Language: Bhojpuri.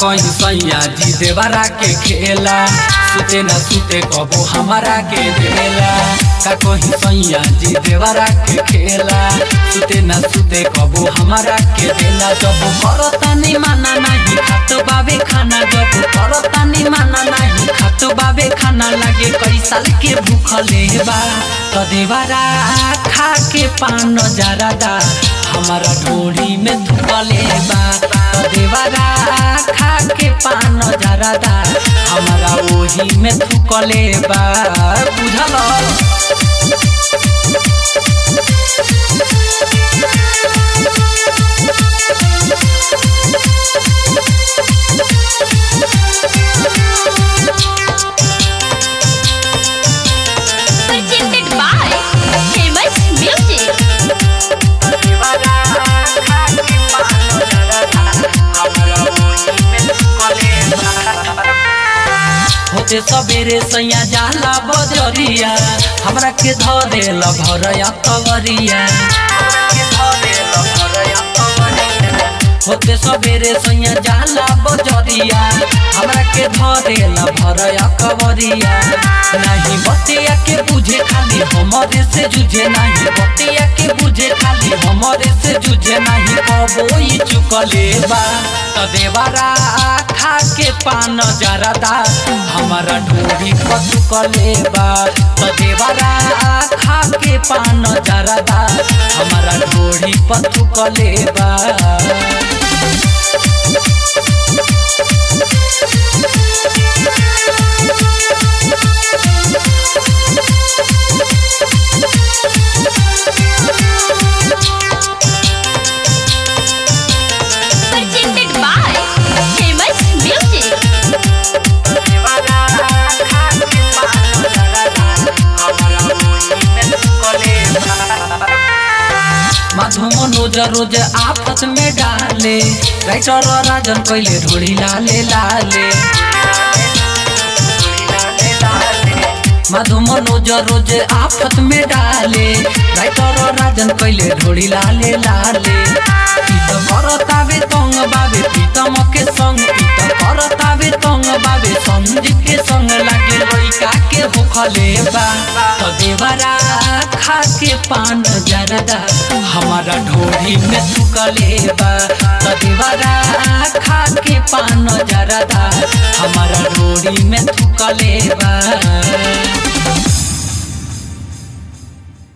कहीं सैया जी देवरा के खेला सुते न सुते कबो हमारा के देला का कहीं सैया जी देवरा के खेला सुते न सुते कबो हमारा के देला जब करता नहीं माना नहीं खातो बाबे खाना जब करता नहीं माना नहीं खातो बाबे खाना लगे कई साल के भूखले बा तो देवरा खा के पान जरादा हमारा ढोड़ी में धुकले बा तो देवरा खा के पान जरादा हमारा ओही में थुकले बा बुझल presented by Famous Music. होते सबेरे सैया जाला बजरिया हमरा के धरे भरया कवरिया होते सबेरे सैया जाला बजरिया हमरा के धरे भरया कवरिया नहीं बतिया के बुझे खाली हमरे से जुझे नहीं बतिया के बुझे खाली हमरे से जुझे नहीं कबो ई चुकले बा त देवरा खा के पान जरदा हमारा ढोरी पचुकले बा त देवरा खा के पान जरदा हमारा ढोरी पचुकले बा Presented by Famous Music. माधु Manoj रोज आफत में डाले राइटर राजन कैले ढोली लाले लाले माधु मनोज रोज आफत में डाले राइटर राजन कैले ढोली लाले लाले ई त करतावे तंग बाबे प्रीतम के संग ई त करतावे तंग बाबे संजीव के संग लागे लइका के होखले बा त देवरा खा के पान जरदा हमारा ढोरी में थुकले बा त देवरा खा के पान जरदा हमारा ढोरी में थुकले बा